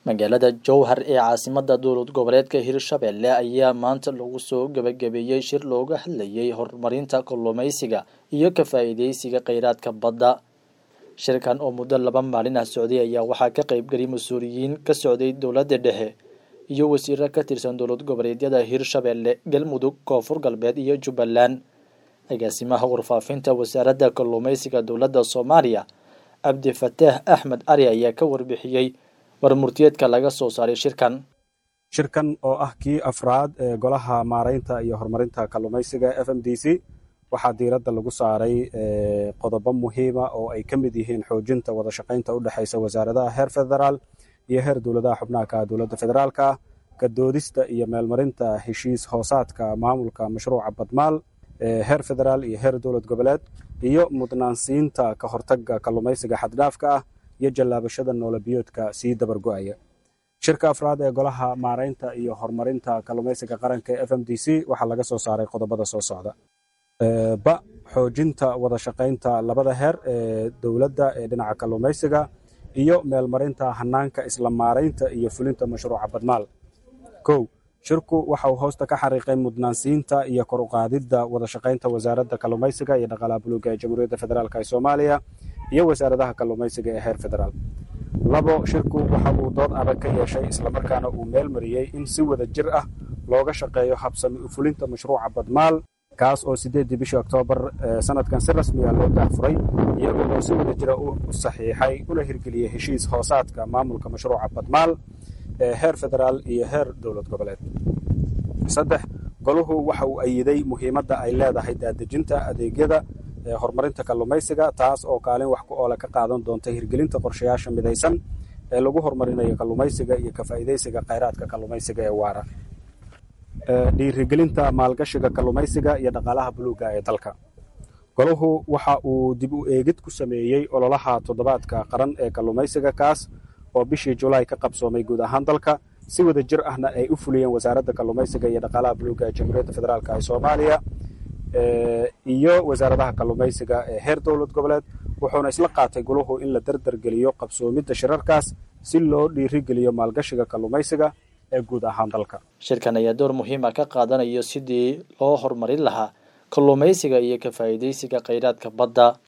magaalada jowhar ee caasimada dowlad goboleedka hirshabelle ayaa maanta lagu soo gebagabeeyey shir looga hadlayay horumarinta kalluumeysiga iyo ka faa'iideysiga kheyraadka badda shirkan oo muddo laba maalin ah socday ayaa waxaa ka qaybgelay mas-uuliyiin ka socday dowladda dhexe iyo wasiiro ka tirsan dowlad goboleedyada hirshabelle galmudug koonfur galbeed iyo jubbaland agaasimaha warfaafinta wasaaradda kalluumeysiga dowladda soomaaliya cabdifataax axmed cali ayaa ka warbixiyey warmurtiyeedka laga soo saaray shirkan shirkan oo ah kii afraad ee golaha maaraynta iyo horumarinta kalluumaysiga f m d c waxaa diiradda lagu saaray qodobo muhiima oo ay ka mid yihiin xoojinta wada shaqaynta u dhexaysa wasaaradaha heer federaal iyo heer dowladaha xubnaha ka dowladda federaalka kadoodista iyo meelmarinta heshiis hoosaadka maamulka mashruuca badmaal heer federaal iyo heer dowlad goboleed iyo mudnaansiinta ka hortaga kalluumaysiga xaddhaafka ah iyo jallaabashada noolabiyoodka sii dabargo'aya shirka afraad ee golaha maaraynta iyo horumarinta kalluumaysiga qaranka ee f m d c waxaa laga soo saaray qodobada soo socda ba xoojinta wada shaqaynta labada heer ee dowladda ee dhinaca kalluumaysiga iyo meelmarinta hanaanka isla maaraynta iyo fulinta mashruuca badmaal kow shirku waxa uu hoosta ka xariiqay mudnaansiinta iyo kor uqaadidda wada shaqaynta wasaaradda kalluumaysiga iyo dhaqaalaha buluuga ee jamhuuriyadda federaalk ee soomaaliya iyo wasaaradaha kalluumaysiga ee heer federaal labo shirku waxa uu dood adag ka yeeshay islamarkaana uu meel mariyey in si wada jir ah looga shaqeeyo habsami u fulinta mashruuca badmaal kaas oo sideeddii bishii oktoobar sanadkan si rasmiga loo daahfuray iyagoo oo si wada jira u saxiixay una hirgeliyey heshiis hoosaadka maamulka mashruuca badmaal ee heer federaal iyo heer dowlad goboleed saddex goluhu waxa uu ayiday muhiimadda ay leedahay daadejinta adeegyada horumarinta kalluumaysiga taas oo kaalin wax ku oole ka qaadan doonta hirgelinta qorshayaasha midaysan ee lagu horumarinayo kalluumaysiga iyo ka faa'iidaysiga kheyraadka kalluumaysiga ee waara dhiirigelinta maalgashiga kalluumaysiga iyo dhaqaalaha buluuga ee dalka goluhu waxa uu dib u eegid ku sameeyey ololaha toddobaadka qaran ee kalluumaysiga kaas oo bishii julaay ka qabsoomay guud ahaan dalka si wada jir ahna ay u fuliyeen wasaaradda kalluumaysiga iyo dhaqaalaha buluuga ee jamhuuriyadda federaalk ee soomaaliya iyo wasaaradaha kalluumaysiga ee heer dowlad goboleed wuxuuna isla qaatay guluhu in la dardargeliyo qabsoomidda shirarkaas si loo dhiirigeliyo maalgashiga kalluumaysiga ee guud ahaan dalka shirkan ayaa door muhiima ka qaadanayo sidii loo horumarin lahaa kalluumaysiga iyo ka faa'iidaysiga kheyraadka badda